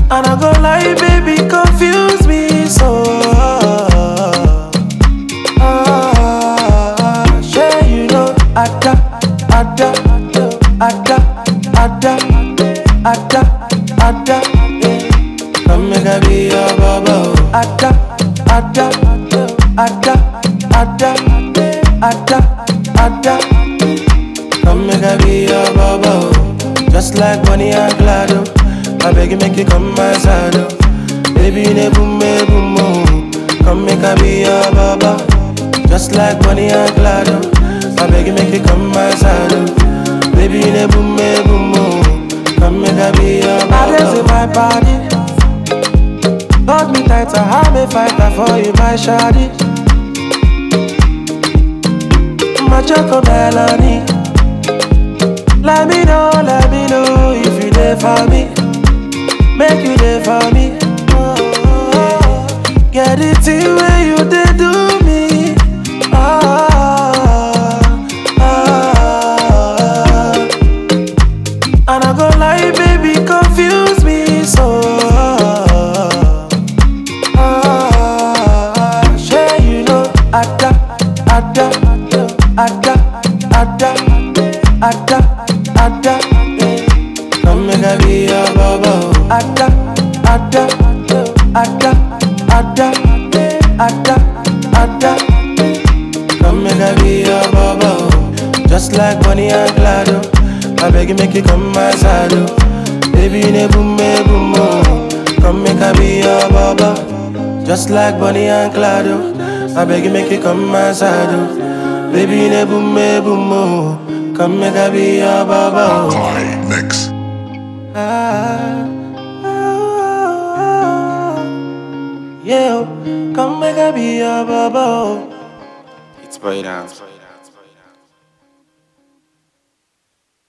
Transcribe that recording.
And I go lie, baby, confuse me so. Ah, sure you know, Ada, Ada, Ada, Ada, Ada, Ada. eh. Come make I be your baba. oh. Ada, Ada, Ada, Ada, Ada, Ada. Come make I be your baba. oh. Just like Bonnie and Clyde. oh. I beg you make you come my side. oh. Baby, you ne boom, me boom, oh. Come make I be your baba. Just like Bonnie and Clyde. oh. I beg you make you come my side. oh. Baby, you ne boom, me boom, oh. Come make I be your baba. I in my body. Hold me tighter, I'm a fighter for you, my shawty. My choco melanie. Let me know, let me know if you there for me. Make you there for me. Oh, get it in where you did do me. Ah, ah. And I go lie, baby, confuse me so. Ah, sure you know, Ada, Ada, Ada, Ada, Ada, Ada. eh. Come make I be your baba. oh. Ada, Ada, Ada, Ada, Ada, Ada. Come make I be your baba. oh. Just like Bonnie and Clyde. oh. I beg you make you come my side. oh. Baby, you ne boom, me boom, oh. Come make I be your baba. Just like Bonnie and Clyde. oh. I beg you make you come my side. oh. Baby, you ne boom, me boom, oh. Come make I be your baba. oh. Makai Mix. Ah, ah, ah, yeah, oh. come make I be your baba. oh. It's boy dance.